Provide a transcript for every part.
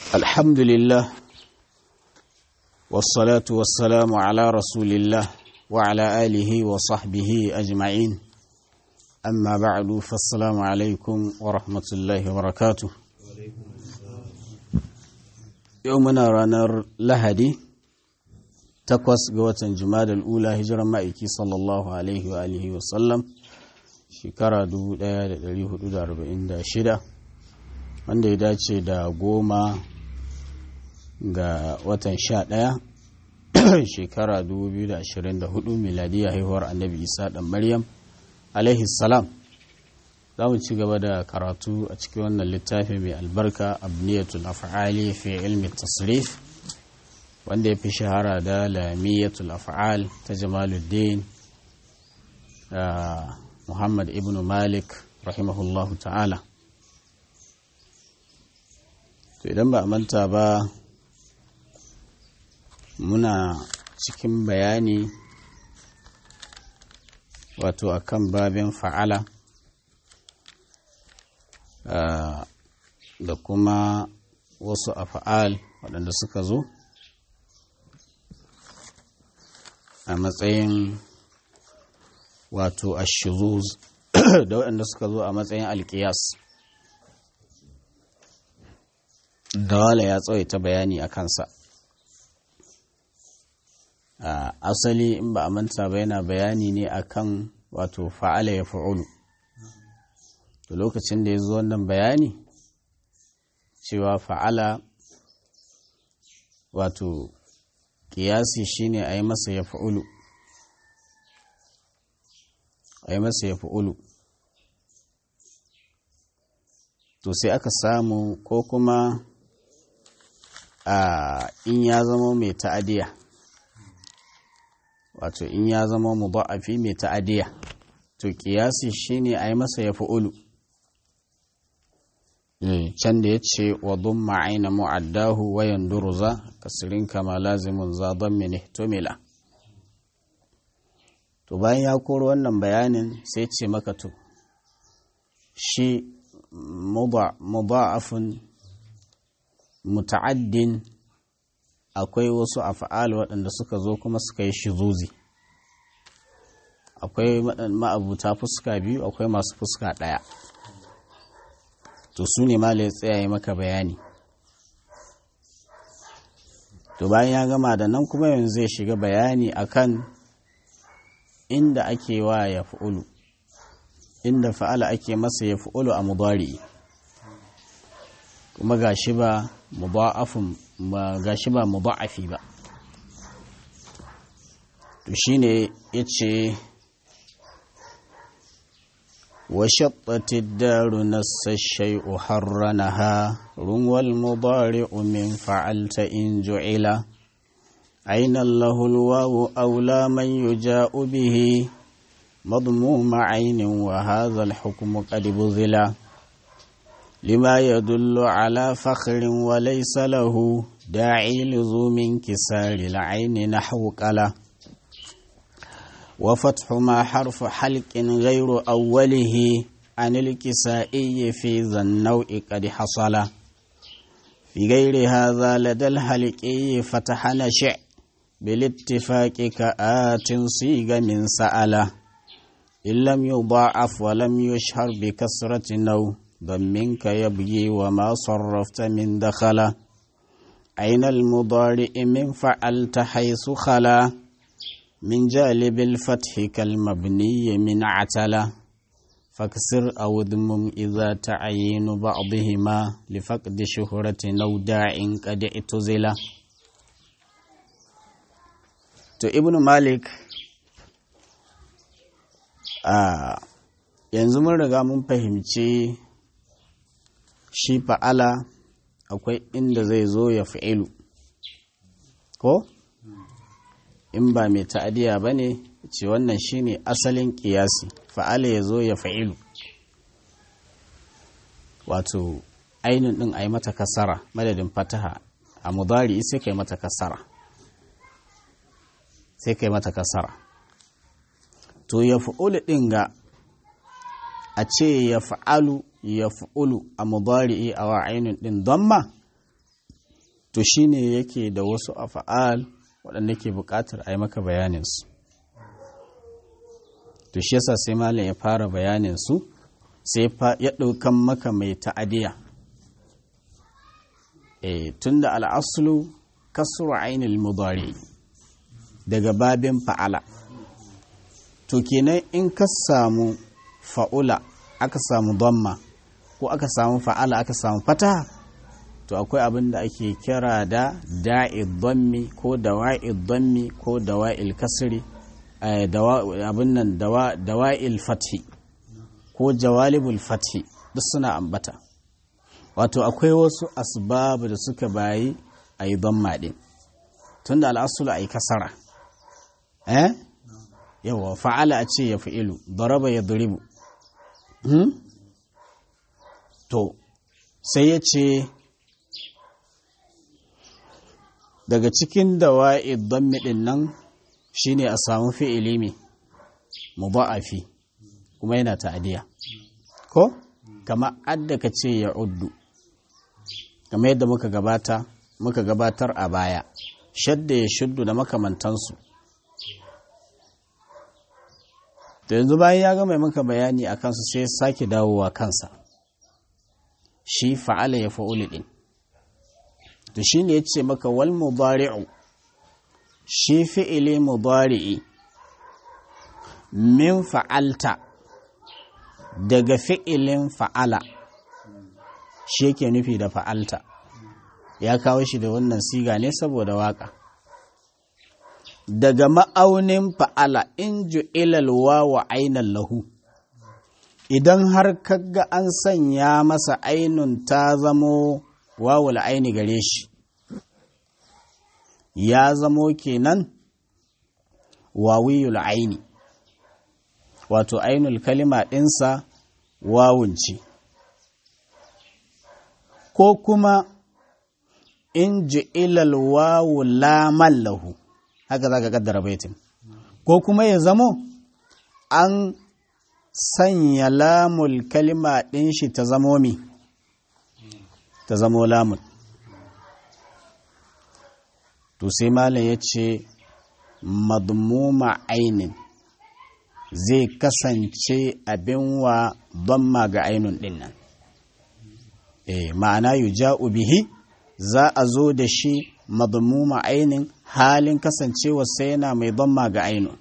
الحمد لله والصلاة والسلام على رسول الله وعلى آله وصحبه أجمعين أما بعد فالسلام عليكم ورحمة الله وبركاته يومنا رانر لهدي takwas ga watan jumadal ula hijiran ma'aiki sallallahu alaihi wa alihi wa sallam shekara 1446 wanda ya dace da goma ga watan sha ɗaya shekara 2024 miladiyya haihuwar annabi isa ɗan maryam alaihi salam za mu ci gaba da karatu a cikin wannan littafi mai albarka abniyatul af'ali fi ilmi tasrif wanda ya fi shahara da lamiyatul af'al ta jamaluddin muhammad ibn malik rahimahullahu ta'ala to idan ba a manta ba muna cikin bayani wato akan babin fa'ala da kuma wasu af'al waɗanda suka zo a matsayin wato ashuzuz da waɗanda suka zo a matsayin alkiyas dawala ya tsawaita bayani a kansa a asali in ba a manta ba yana bayani ne akan wato fa'ala ya fa'ulu da lokacin da ya zo wannan bayani cewa fa'ala wato kiyasi shine a yi masa ya fa'ulu a yi masa ya fa'ulu to sai aka samu ko kuma a in ya zama mai ta'adiya wato in ya zama mu ba'afi mai ta'adiya to kiyasi shine a yi masa ya fa'ulu can da ya ce wa dun ma'aina mu'addahu wayan duruza kasirin kama lazimin zaben mini tumila to bayan ya koro wannan bayanin sai ce maka to shi mudha'afun muta'addin akwai wasu af'al waɗanda suka zo kuma suka yi shizuzi akwai ma'abuta fuska biyu akwai masu fuska ɗaya to su ne ma ya tsaya maka bayani to bayan ya gama da nan kuma yanzu zai shiga bayani akan inda ake wa ya fa'ulu inda fa'ala ake masa ya fa'ulu a mubari kuma gashi ba muba'afin ba gashi ba muba'afi ba to shine yace وشطت الدار نس الشيء حرنها روى المضارع من فعلت إن جعل أين له الواو أولى من يجاء به مضموم عين وهذا الحكم قد بذل لما يدل على فخر وليس له داعي لزوم انكسار العين نحو قله وفتح ما حرف حلق غير أوله عن الكسائي في ذا النوع قد حصل في غير هذا لدى الحلقي فتح نشع بالاتفاق كآت صيغ من سأله إن لم يضاعف ولم يشهر بكسرة نو ضمنك يبغي وما صرفت من دخل أين المضارع من فعلت حيث خلا من جالب الفتح كالمبني من عتلة فاكسر أو ذمم إذا تعين بعضهما لفقد شهرة أو داع قد اعتزل to ibn malik a yanzu mun riga mun fahimci shi fa'ala akwai inda zai zo ya fi'ilu ko? in ba mai ta'adiya ba ne ce wannan shine asalin kiyasi fa'ala ya zo ya fa'ilu wato ainihin ɗin a yi mata kasara madadin fataha a mudari sai kai mata kasara sai kai mata kasara to ya fa'ulu ɗin ga a ce ya fa'alu ya fa'ulu a mudari'i a wa ainihin ɗin don ma to shine yake da wasu afa'al waɗanda ke buƙatar a yi maka bayaninsu to shi yasa sai malam ya fara bayaninsu sai ya ɗaukan maka mai ta'adiya e, tun da al'asulu kasuru ainihin mudari daga babin fa'ala to kenan in ka samu fa'ula aka samu damma ko aka samu fa'ala aka samu fata to akwai abin da ake kira da da'id dammi ko dawa'id dammi ko dawa'il kasri abin nan dawa'il fathi ko jawalibul fathi duk suna ambata wato akwai wasu asbabu da suka bayi a yi damma ɗin tun da al'asulu a yi kasara eh yawa fa'ala a ce ya fi'ilu daraba ya duribu to sai ya ce daga cikin dawa'i dammi ɗin nan shine a samu fi'ili mai mudha'afi kuma yana ta'adiya ko kama adda ka ce ya uddu kama yadda muka gabata muka gabatar a baya shadda ya shuddu da makamantansu da yanzu bayan ya gama maka bayani a kansu sai sake dawowa kansa shi fa'ala ya fa'uli ɗin to shi ne ya ce maka wal mubari'u shi fi'ili mubari'i min fa'alta daga fi'ilin fa'ala shi yake nufi da fa'alta ya kawo shi da wannan siga ne saboda waka daga ma'aunin fa'ala in ju'ilal wa ainan lahu idan har kaga an sanya masa ainun ta zamo wawul aini gare shi ya zamo kenan wawiyul aini wato ainul kalima ɗinsa wawunci ko kuma in ji'ilal wawu laman lahu haka za ka kaddara baitin ko kuma ya zamo an sanya lamul kalima ɗin shi ta zamo mi ta zamo lamun to sai malam ya ce madmuma ainin zai kasance abin wa ma ga ainun ɗin nan e, ma'ana yu ja'u bihi za a zo da shi madmuma ainin halin kasancewa sai yana mai ma ga ainun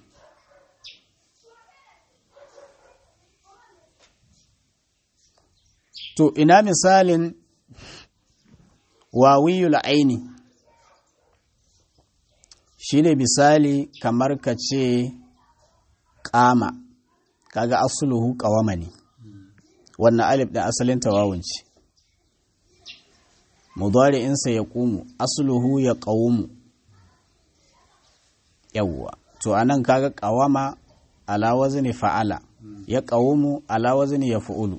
to ina misalin wawiyul aini shi ne misali kamar ka ce ƙama kaga asuluhu ƙawama ne wannan alif ɗin asalin tawawunci insa ya ƙumu asuluhu ya ƙawumu yawwa to anan kaga ƙawama ala wazni fa'ala ya ƙawumu ala wazni ya fa'ulu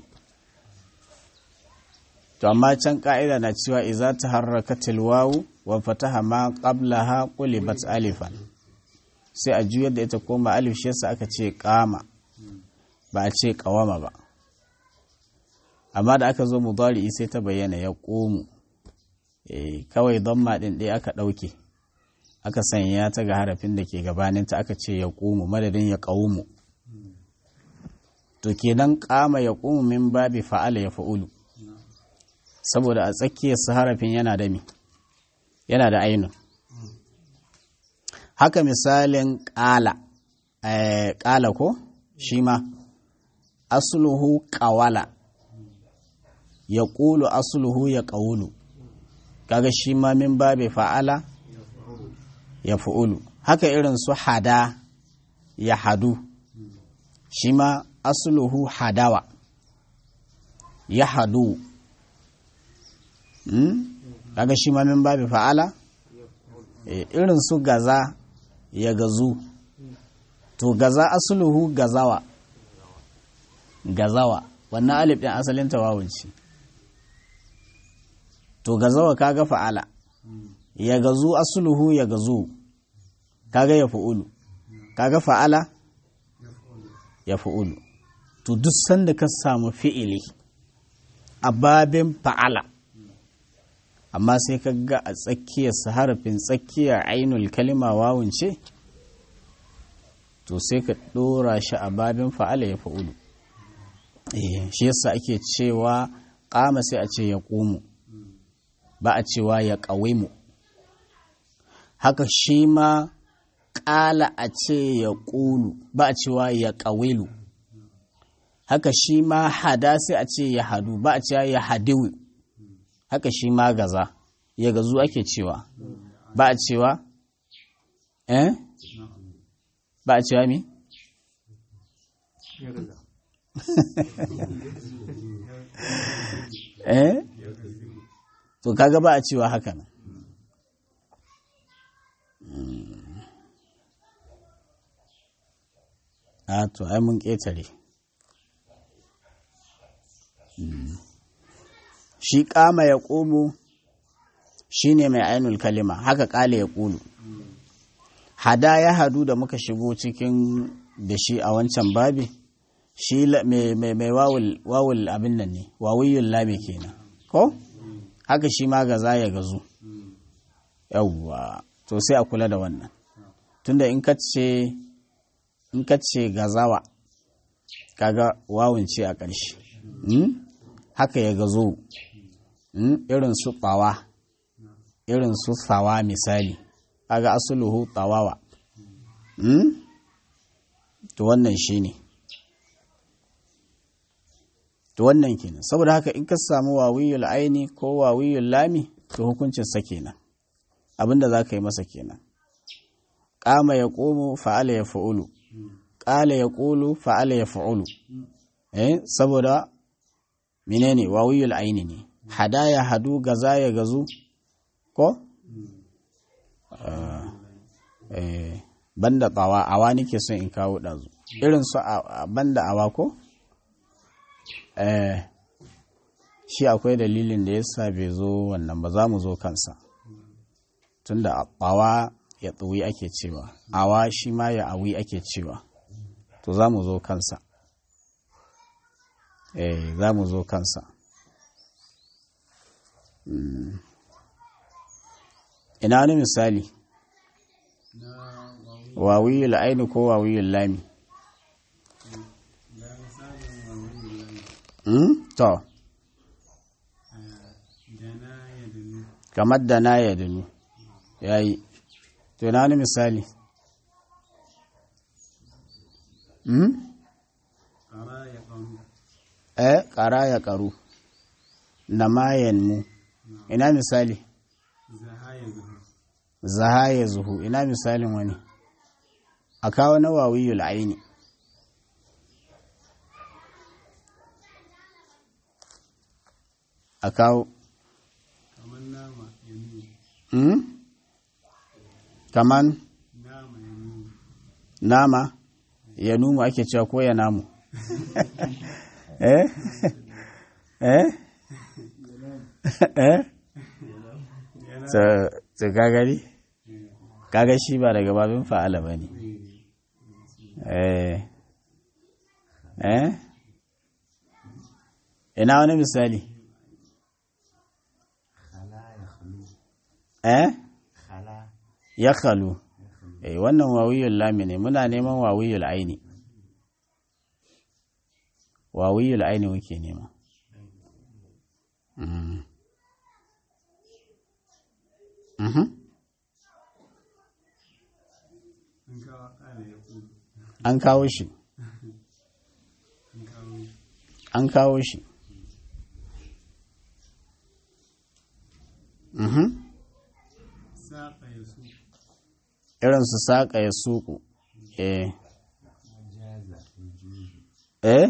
to amma can ka'ida na cewa iza ta harraka tilwawu wa fataha ma qablaha qulibat alifan sai a juyar da ita koma alif shi yasa aka ce kama ba a ce kawama ba amma da aka zo mudari sai ta bayyana ya komu eh kawai damma din ɗaya aka ɗauke aka sanya ta ga harafin da ke gabaninta aka ce ya komu madadin ya kawumu to kenan kama ya komu min babi fa'ala ya fa'ulu saboda a tsakiyar su harafin yana da mi yana da ainun haka misalin ƙala ƙala ko shi ma asuluhu ƙawala ya ƙulu asuluhu ya ƙaulu kaga shi ma min babe fa'ala ya fa'ulu haka irin su hada ya hadu shi ma asuluhu hadawa ya hadu kaga shi ma min babi fa'ala irin su gaza ya gazu to gaza asuluhu gazawa gazawa wannan alif ɗin asalin tawawunci to gazawa kaga fa'ala ya gazu asuluhu ya gazu kaga ya fa'ulu kaga fa'ala ya fa'ulu to duk sanda ka samu fi'ili a babin fa'ala a amma sai ka ga a tsakiyar harafin tsakiyar ainul kalima wawun ce to sai ka ɗora shi a babin fa'ala ya fa'ulu shi yasa ake cewa ƙama sai a ce ya ƙumu ba a cewa ya ƙawimu haka shi ma ƙala a ce ya ƙulu ba a cewa ya ƙawilu haka shi ma hada sai a ce ya hadu ba a cewa ya hadiwi haka shi ma gaza ya gazu ake cewa ba a cewa eh ba a cewa mi? eh to kaga ba a cewa haka nan a to ai mun ƙetare shi ƙama ya ƙomo shi ne mai ainul kalima haka ƙale ya ƙulu hada ya hadu da muka shigo cikin da shi a wancan babi shi mai wawul abin nan ne wawiyun lami kenan ko haka shi ma gaza ya gazu yawwa to sai a kula da wannan tunda in ka ce in ka ce gazawa kaga wawun ce a ƙarshe haka ya gazo irin su tsawa irin su tsawa misali kaga asuluhu tsawawa to wannan shi ne to wannan kenan saboda haka in ka samu wawiyul aini ko wawiyul lami to hukuncin sa kenan abinda za ka yi masa kenan ƙama ya ƙomo fa'ala ya fa'ulu ƙala ya ƙulu fa'ala ya fa'ulu eh saboda menene wawiyul aini ne hada ya hadu gaza ya gazu ko eh banda tsawa awa nake son in kawo ɗazu irin su banda awa ko eh shi akwai dalilin da yasa bai zo wannan ba za mu zo kansa tunda awa ya tsuwi ake cewa awa shi ma ya awi ake cewa to za mu zo kansa eh za mu zo kansa ina wani misali wawiyul aini ko wawiyul lami to kamar da na ya dunu ya yi to na wani misali eh ƙara ya ƙaru na mayan mu ina misali zaha ya zuhu ina misalin wani a kawo na wawiyul aini a kawo kaman nama ya numu ake cewa ko ya namu eh eh eh ta gagari kaga shi ba daga babin fa'ala ba ne eh eh ina wani misali eh ya khalu eh wannan wawiyul lami ne muna neman wawiyul aini wawiyul aini muke nema mm. Mhm. An kawo shi. An kawo shi. Mhm. Irin su saƙa ya suku. Eh. Eh?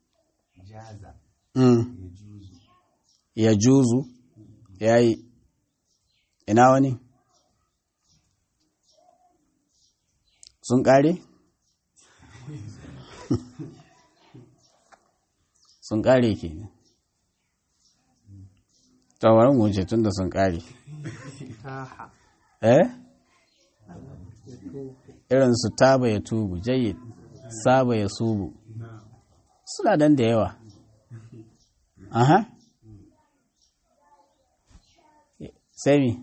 Mm. Ya juzu. Ya yi. ina wani sun ƙare? sun ƙare ke ne tawarin wuce tun da sun ƙare eh? irin su taba ya tubu jayyid saba ya subu suna dan da yawa aha sai mi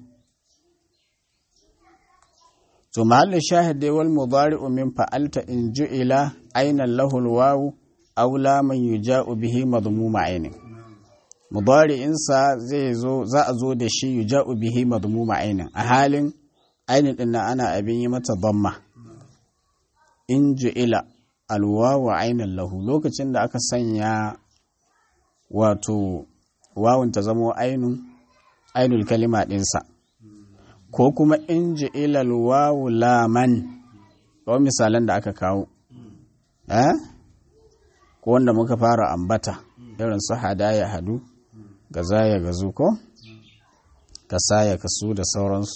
to mahallin shahid dai wal mudari'u min fa'alta in ju'ila ainan lahul wawu aw la man yuja'u bihi madmuma ainin mudari'in sa zai zo za a zo da shi yuja'u bihi madmuma ainin a halin ainin din nan ana abin yi mata damma in ju'ila alwawu ainan lahu lokacin da aka sanya wato wawun ta zamo ainun ainul kalima ɗinsa ko kuma in ji ilal wawu laman kawai misalan da aka kawo eh ko wanda muka fara ambata irin su hada ya hadu gaza ya gazu ko kasa ya kasu da sauransu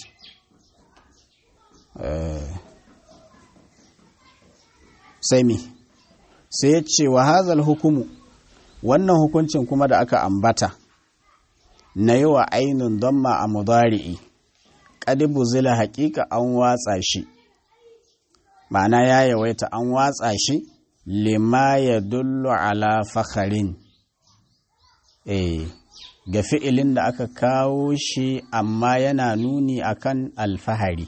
sai mi sai ya ce wa hazal hukumu wannan hukuncin kuma da aka ambata na yi wa ainihin damma a mudari'i ƙadibu zila haƙiƙa an watsa shi ma'ana ya yawaita an watsa shi lima ya dullu ala fakharin eh ga fi'ilin da aka kawo shi amma yana nuni akan alfahari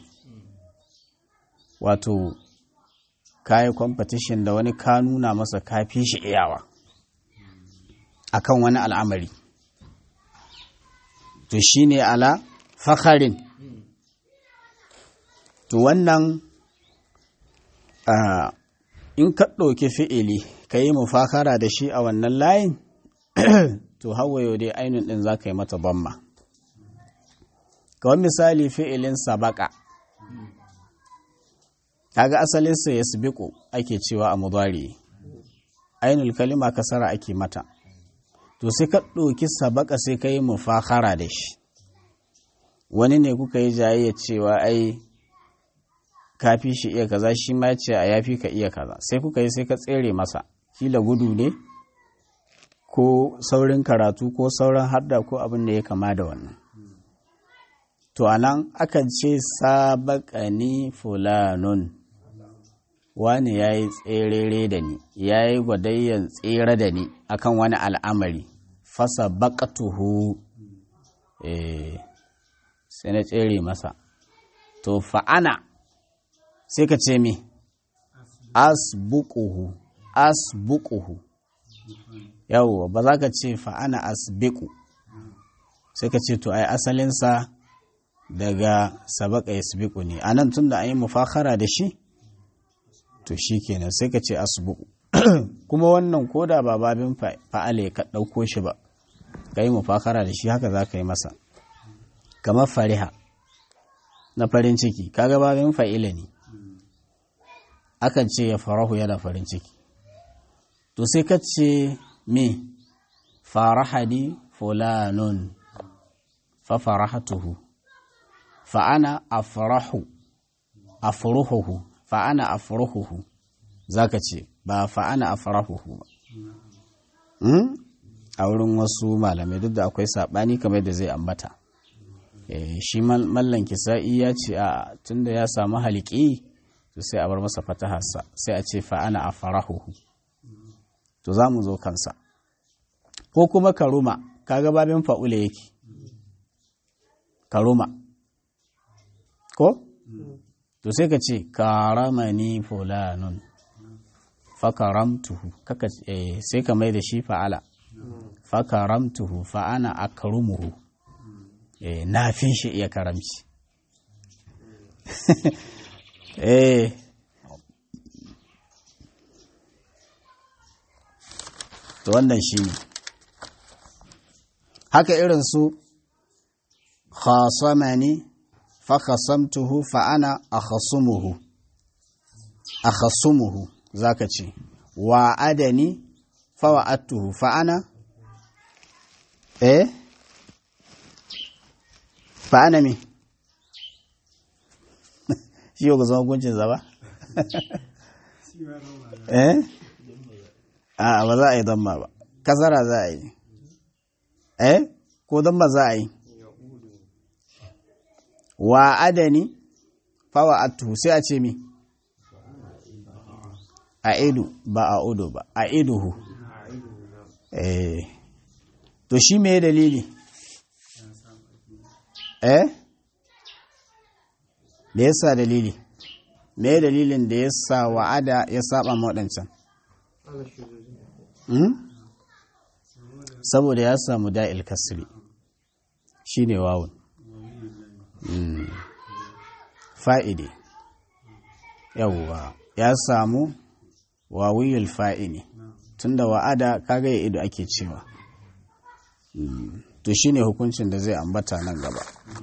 wato kayi competition da wani ka nuna masa kafi shi iyawa akan wani al'amari to shi ne ala fakharin to wannan in ka ɗauki fi'ili ka yi mufakara da shi a wannan layin to hawayo dai ainihin ɗin za ka yi mata bamma kawai misali fi'ilin sabaka kaga asalinsa ya sibiku ake cewa a mudari ainul kalima kasara ake mata to sai ka ɗauki sabaka sai ka yi mufakara da shi wani ne kuka yi jayayya cewa ai ka fi shi iya kaza shi ma ce a yafi ka iya kaza sai kuka yi sai ka tsere masa kila gudu ne ko saurin karatu ko sauran hadda ko abin da ya kama da wannan to anan akan ce sabakani fulanun wani ya yi tserere da ni ya yi gwadayyan tsere da ni akan wani al'amari fasa bakatuhu sai na tsere masa to fa'ana sai ka ce mi asbuquhu asbuquhu yawwa ba za ka ce fa'ana asbiqu sai ka ce to ai asalinsa daga sabaka yasbiqu ne anan tunda an yi mufakara da shi to shi kenan sai ka ce asbuku kuma wannan koda ba babin fa'ale ka ɗauko shi ba ka yi mufakara da shi haka za ka yi masa kamar fariha na farin ciki kaga babin fa'ila ne akan ce ya farahu yana farin ciki to sai ka ce me farahadi fulanun fa farahatuhu fa ana afrahu afruhuhu fa'ana a farahuhu za ka ce ba fa'ana a farahuhu ba a wurin wasu malamai duk da akwai saɓani kamar da zai ambata shi mallan kisa'i ya ce a tunda ya samu haliki to sai a bar masa fataharsa sai a ce fa'ana a farahuhu to za mu zo kansa ko kuma karuma kaga babin fa'ula yake karuma ko? to sai ka ce karamani fulanun fakaramtuhu kaka eh, sai ka mai da shi fa'ala fakaramtuhu fa'ana akrumuhu eh, na fi shi iya karamci eh to wannan shi ne haka irin su khasamani fakasamtuhu fa'ana a khasumuhu a khasumuhu za ka ce wa adani fawa'attuhu fa'ana eh fa'ana me shi yau ga zama guncin zaba eh a ba za a yi don ba kasara za a yi eh ko don ba za a yi wa adani fawa atuhu sai a ce mi a idu ba a udu ba a iduhu eh to shi me dalili eh da yasa dalili me dalilin da yasa wa'ada ya saba ma waɗancan saboda ya samu da'il kasri shine wawun fa'idi yawwa ya samu wawiyul fa'ini tunda wa'ada kaga ya ido ake cewa to shine hukuncin da zai ambata nan gaba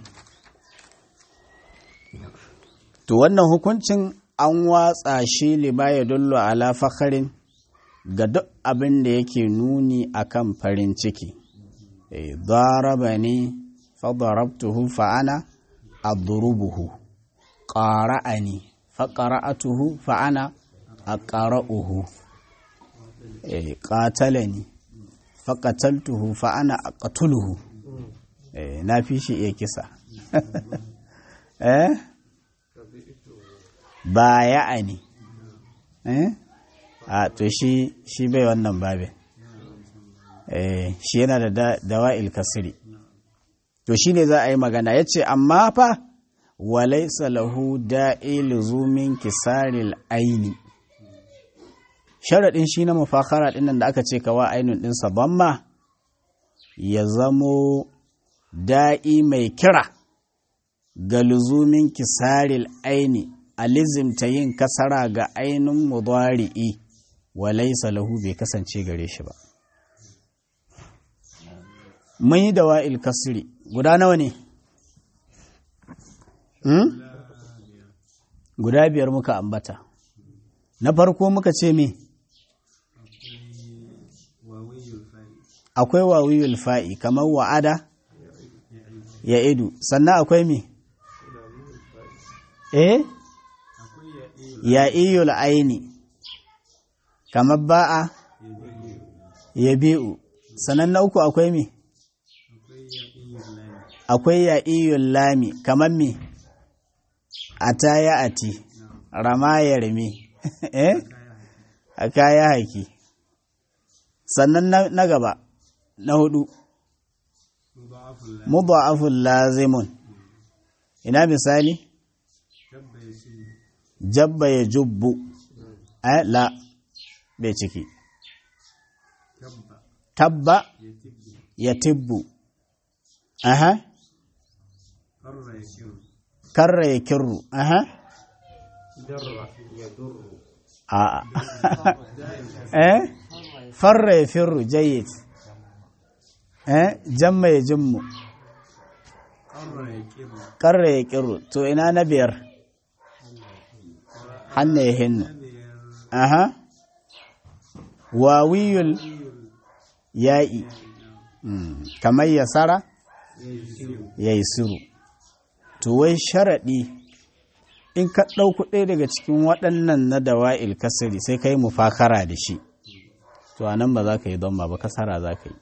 to wannan hukuncin an watsa shi libaya dullo ala fakarin ga duk abin da yake nuni akan farin ciki daraba ne fadarabtuhu fa'ana adrubuhu qara'ani faqara'atuhu fa'ana aqra'uhu qatalani faqataltuhu fa'ana aqtuluhu na fi shi iya kisa eh baya'ani eh a to shi shi bai wannan babin eh shi yana da dawa'il kasri to shi ne za a yi magana ya ce amma fa walaisa lahu da'i luzumin kisaril aini sharaɗin shi na mafakara ɗin nan da aka ce kawa ainihin ɗinsa ma ya zamo da'i mai kira ga luzumin kisaril aini a lizimta yin kasara ga ainihin mudari'i walaisa lahu bai kasance gare shi ba mun yi da wa'il kasiri guda nawa ne? Hmm? Guda biyar muka ambata. Na farko muka ce me? Akwai wawiyul fa'i kamar wa'ada ya idu, sannan akwai me? Eh? Ya iyul aini, kamar ba'a ya bi'u, sannan na uku akwai me? akwai ya iyun lami kamar me a ta ya ati rama ya rame eh a kaya haki sannan na gaba na hudu mudha'aful lazimun ina misali jabba ya jubbu eh la bai ciki tabba ya tibbu aha karra ya kirru aha a eh farra ya firru jayyid eh jamma ya jimmu karra ya kirru to ina na biyar hannu ya hinnu aha wawiyul ya'i kamar yasara ya yi siru to wai sharaɗi in ka ɗauku ɗaya daga cikin waɗannan na dawa'il kasiri sai ka yi mufakara da shi to a nan ba za ka yi don ba kasara za ka yi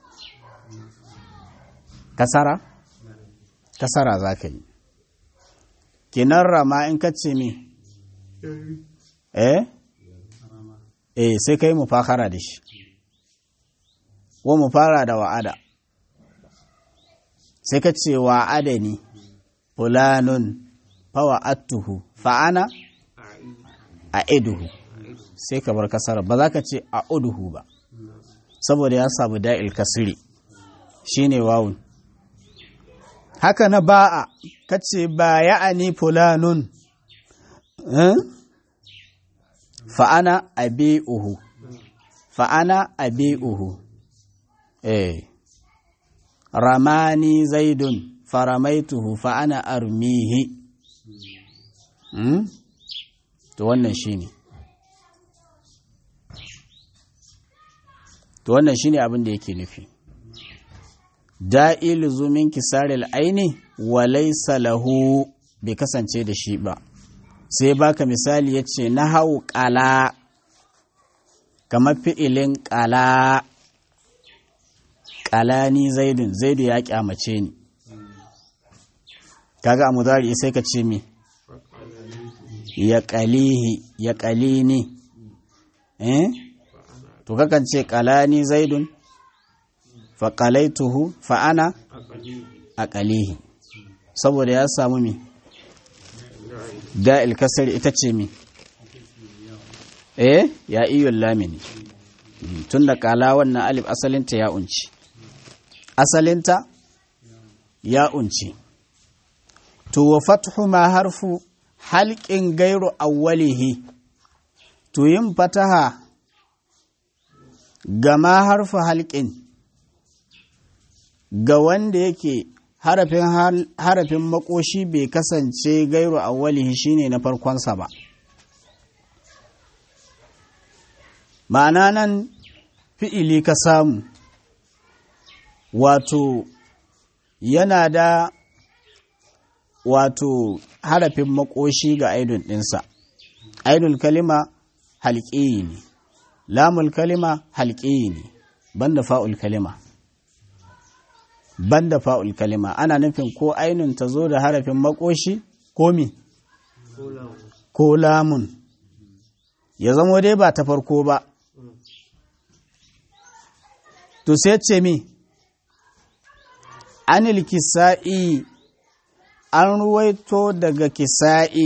kasara? kasara za ka yi kinan rama in ka ce me eh eh sai ka yi mufakara da shi wa mu fara da wa'ada sai ka ce wa'ada ne fulanun fawa'attuhu fa'ana a iduhu sai ka bar kasar ba za ka ce a uduhu ba saboda ya samu da'il kasiri shine wawun haka na ba'a ka ce ba ya'ani fulanun fa'ana a bi'uhu fa'ana a bi'uhu eh ramani zaidun faramaituhu fa ana armihi hmm? to wannan shine to wannan shine abin da yake nufi da'i luzumin kisaril aini wa laysa lahu bai kasance da shi ba sai baka misali yace na hau qala kamar fi'ilin qala qalani zaidun zaidu ya kyamace ni kaga a mudari sai ka ce mi ya qalihi ya qalini eh to kakan ce qalani zaidun fa qalaituhu fa ana aqalihi saboda ya samu mi da'il kasar ita ce mi eh ya iyun lamini tun da kala wannan alif asalinta ya unci asalinta ya unci to wa fathu ma harfu halƙin gairu awwalihi to yin fataha ga ma harfu halƙin ga wanda yake harafin harafin makoshi bai kasance gairu awwalihi shine na farkonsa ba ma'ana nan fi'ili ka samu wato yana da wato harafin makoshi ga aidun ɗinsa aidul kalima halƙiyi ne lamul kalima halƙiyi ne banda fa'ul kalima banda fa'ul kalima ana nufin ko ainun ta zo da harafin makoshi ko mi ko lamun ya zamo dai ba ta farko ba to sai ce mi anil kisa'i an ruwaito daga kisa'i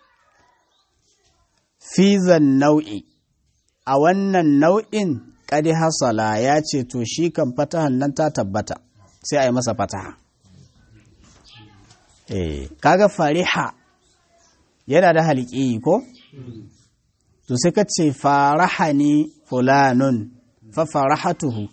fizan nau'i a wannan nau'in ƙadi hasala ya ce to shi kan fatahan nan ta tabbata sai a yi masa fataha eh kaga fariha yana da halƙi ko to sai ka ce farahani fulanun fa farahatuhu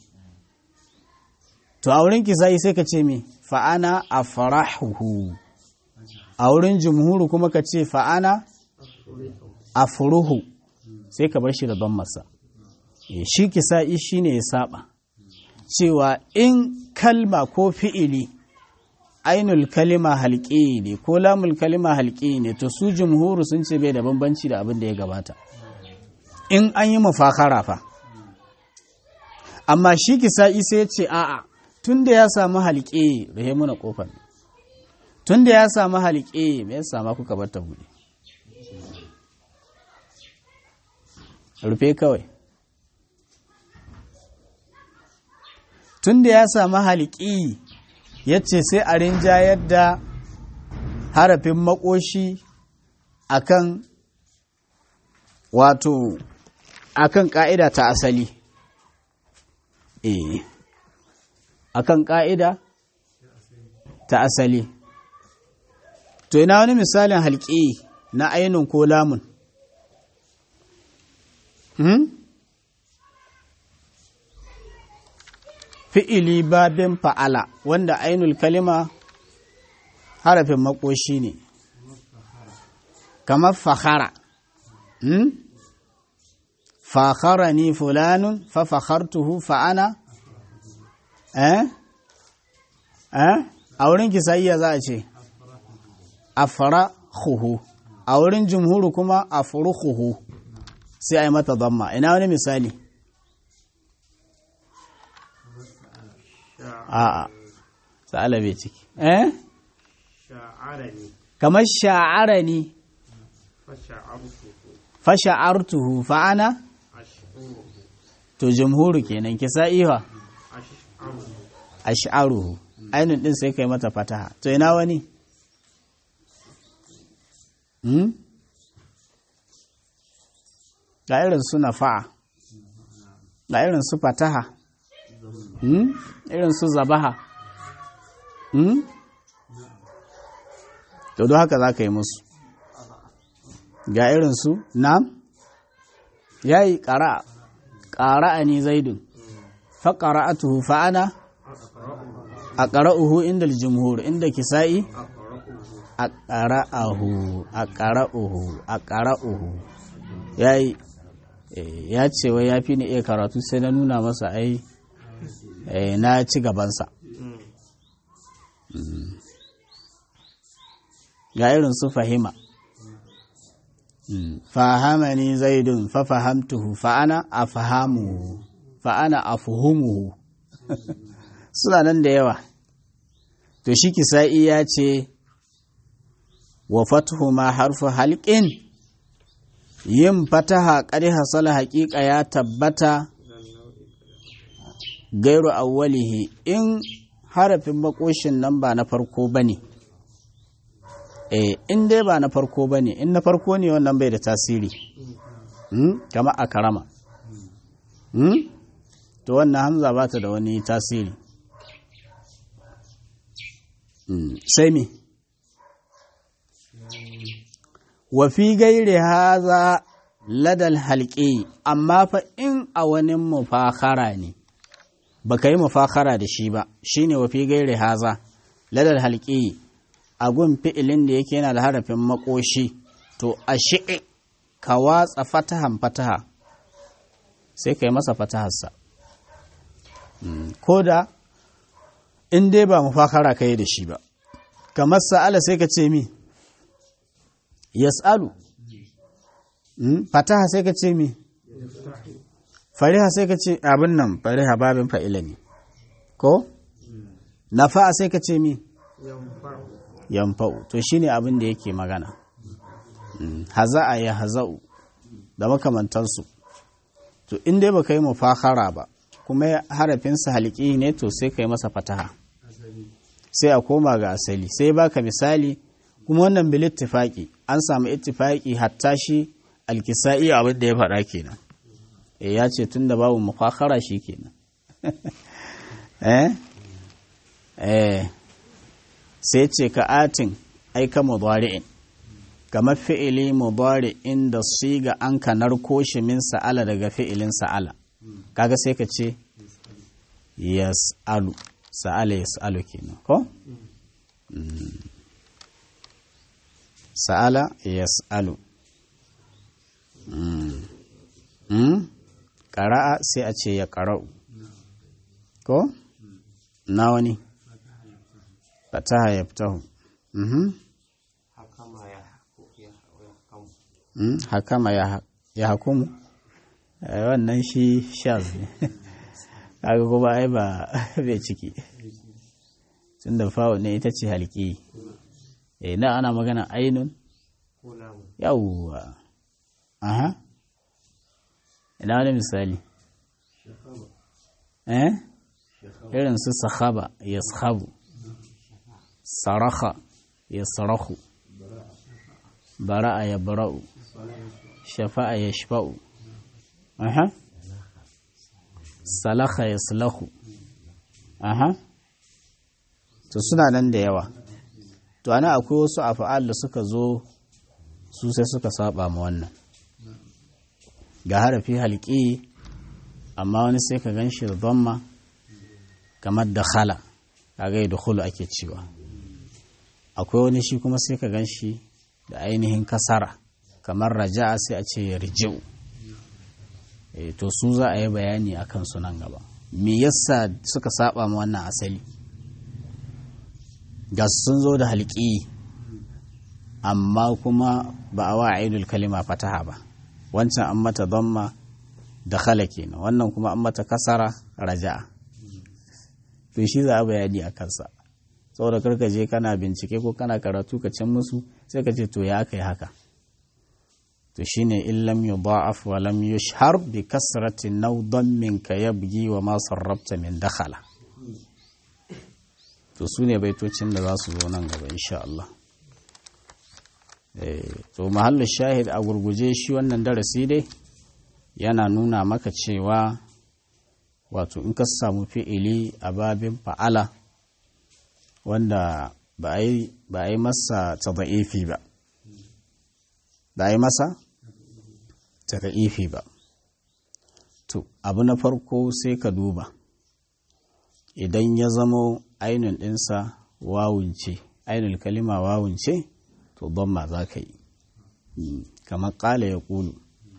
to a wurin kisa'i sai ka ce me fa'ana a farahuhu a wurin jumhuru kuma ka ce fa'ana a furuhu sai ka bar shi da don masa shi kisa'i shi ne ya saba cewa in kalma ko fi'ili ainul kalima halƙi ne ko lamul kalima halƙi ne to su jumhuru sun ce bai da bambanci da abin da ya gabata in an yi mafakara fa amma shi kisa'i sai ya ce a'a tun da ya samu halƙe rahe muna ƙofar tun da ya samu halƙe me ya sama kuka bar ta buɗe rufe kawai tun da ya samu halƙi ya ce sai a rinjayar da harafin makoshi akan wato akan ƙa'ida ta asali eh akan ƙa'ida ta asali. To, ina wani misalin halƙi na ainihin ko lamun? Hmm? Fi'ili babin fa'ala, wanda ainul kalima harafin makoshi ne, kamar fahara. Hmm? Fahara ni fulanun, fa fahartuhu fa'ana? eh eh a wurin kisayya za a ce afrahuhu a wurin jumhuru kuma afruhuhu sai a yi mata zamma ina wani misali a'a sa'ala bai ciki eh kamar sha'arani fasha'artuhu fa'ana to jumhuru kenan kisa'iwa ash'aruhu ainihin din sai kai mata fataha to ina wani hmm? ga irin su nafa'a ga irin su fataha hmm? irin su zabaha hmm? to don haka za ka yi musu ga irin su nam ya yi ƙara ƙara ni zaidun fa ƙara'atuhu fa'ana a ƙara'uhu inda jumhur inda kisa'i a ƙara'ahu a ƙara'uhu a ƙara'uhu ya yi ya ce wai ya fi ni iya karatu sai na nuna masa ai na ci gabansa ga irin su fahima fahamani zaidun fa fahamtuhu fa'ana a fahamuhu fa'ana a fuhumuhu suna nan da yawa to shi kisa'i ya ce wa fatuhu ma harfu halƙin yin fataha ƙari hasala haƙiƙa ya tabbata gairu awwalihi in harafin makoshin nan ba na farko ba ne eh in dai ba na farko ba ne in na farko ne wannan bai da tasiri kama a karama to wannan hamza ba ta da wani tasiri sai me wa fi gairi haza ladal halƙi amma fa in a wani mufakara ne ba ka yi mufakara da shi ba shi ne wa fi gairi haza ladal halƙi a gun fi'ilin da yake yana da harafin makoshi to a shi'i ka watsa fatahan fataha sai ka yi masa fataharsa ko da in dai ba mufakara ka yi da shi ba kamar sa'ala sai ka ce mi yas'alu fataha sai ka ce mi fariha sai ka ce abin nan fariha babin fa'ila ne ko nafa'a sai ka ce mi yamfa'u to shine abin da yake magana haza'a ya haza'u da makamantansu to in dai baka yi mufakara ba kuma harafinsa halki ne to sai ka yi masa fataha sai a koma ga asali sai baka misali kuma wannan bil ittifaqi an samu ittifaqi hatta shi alkisa'i abin da ya faɗa kenan eh ya ce tunda babu mufakara shi kenan eh eh sai ce ka atin aika mudari'in kamar fi'ili mudari'in da siga an ka narko shi min sa'ala daga fi'ilin sa'ala kaga sai ka ce yas'alu sa'ala yas'alu kenan ko sa'ala yas'alu ƙara'a sai a ce ya ƙara'u ko na wani fataha ya fitahu hakama ya hakumu wannan shi shaz ne kaga kuma ai ba bai ciki tun da fawo ne ita ce halki eh na ana magana ainun yawwa aha ina wani misali eh irin su sahaba ya sahabu saraka ya sarahu bara'a ya bara'u shafa'a ya shafa'u aha salaka ya salahu aha to suna nan da yawa to ana akwai wasu afa'al da suka zo su sai suka saba ma wannan ga harafi halki amma wani sai ka gan shi da zamma kamar da khala kaga da khulu ake cewa akwai wani shi kuma sai ka gan shi da ainihin kasara kamar raja'a sai a ce yarji'u e, to su za a yi bayani a kansu nan gaba me yasa suka saba ma wannan asali ga sun zo da halki amma kuma ba a wa aidul kalima fataha ba wancan an mata damma da khala kenan wannan kuma an mata kasara raja'a to shi za a bayani a kansa saboda karka je kana bincike ko kana karatu ka can musu sai ka ce to ya aka yi haka to shine in lam yudha'af wa lam yushhar bi kasrati naw dammin ka yabgi wa ma sarrafta min dakhala to su ne baitocin da za su zo nan gaba insha Allah to mahallu shahid a gurguje shi wannan darasi dai yana nuna maka cewa wato in ka samu fi'ili a babin fa'ala wanda ba a yi masa tada'ifi ba ba a yi masa tada'ifi ba to abu na farko sai ka duba idan ya zamo ainihin ɗinsa wawunce ainihin kalima wawunce to don ma za ka yi kamar ƙala ya ƙulu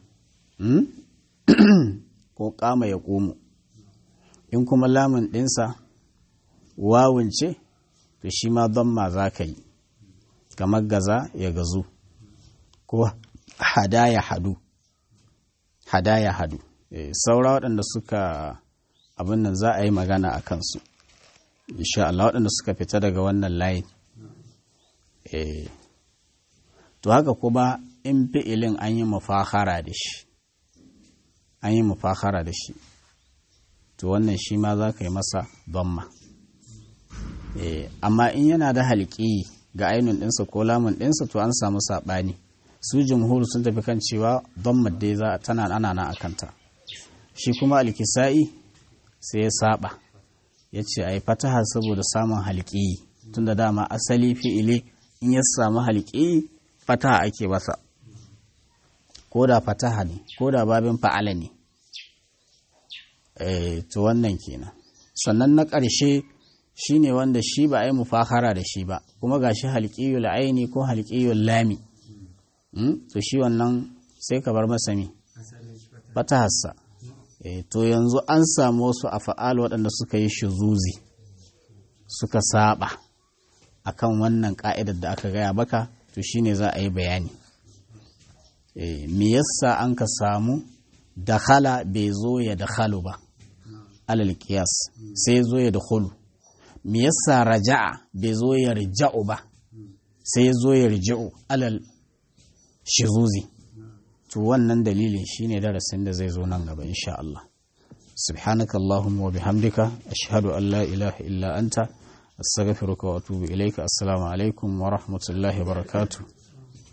ko ƙama ya ƙumu in kuma lamun ɗinsa wawunce to shi ma don ma za ka yi kamar gaza ya gazu ko hada ya hadu hada ya hadu saura waɗanda suka abin nan za a yi magana a kansu insha Allah waɗanda suka fita daga wannan layin to haka kuma in fi'ilin an yi mafahara da shi an yi mafahara da shi to wannan shi ma za ka yi masa donma amma in yana da halƙi ga ainun ɗinsa ko lamun ɗinsa to an samu saɓani su jumhur sun tafi kan cewa don dai za tana ana na akanta shi kuma alkisa'i sai ya saba ya ce a yi fataha saboda samun halƙi tun da dama asali fi'ili in ya samu halƙi fataha ake masa ko da fataha ne ko da babin fa'ala ne to wannan kenan sannan na ƙarshe shi ne wanda shi ba a yi mufahara da shi ba kuma ga shi halƙiyul aini ko halƙiyul lami to shi wannan sai ka bar masa mi fatahassa to yanzu an samu wasu a fa'al waɗanda suka yi shuzuzi suka saba akan wannan ƙa'idar da aka gaya baka to shi ne za a yi bayani me yasa an ka samu dakhala bai zo ya dakhalu ba alal qiyas sai zo ya dakhulu me yasa raja'a bai zo ya rija'u ba sai zo ya rija'u alal shizuzi to wannan dalilin shine darasin da zai zo nan gaba insha Allah subhanaka allahumma wa bihamdika ashhadu an la ilaha illa anta astaghfiruka wa atubu ilayka assalamu alaikum wa rahmatullahi wa barakatuh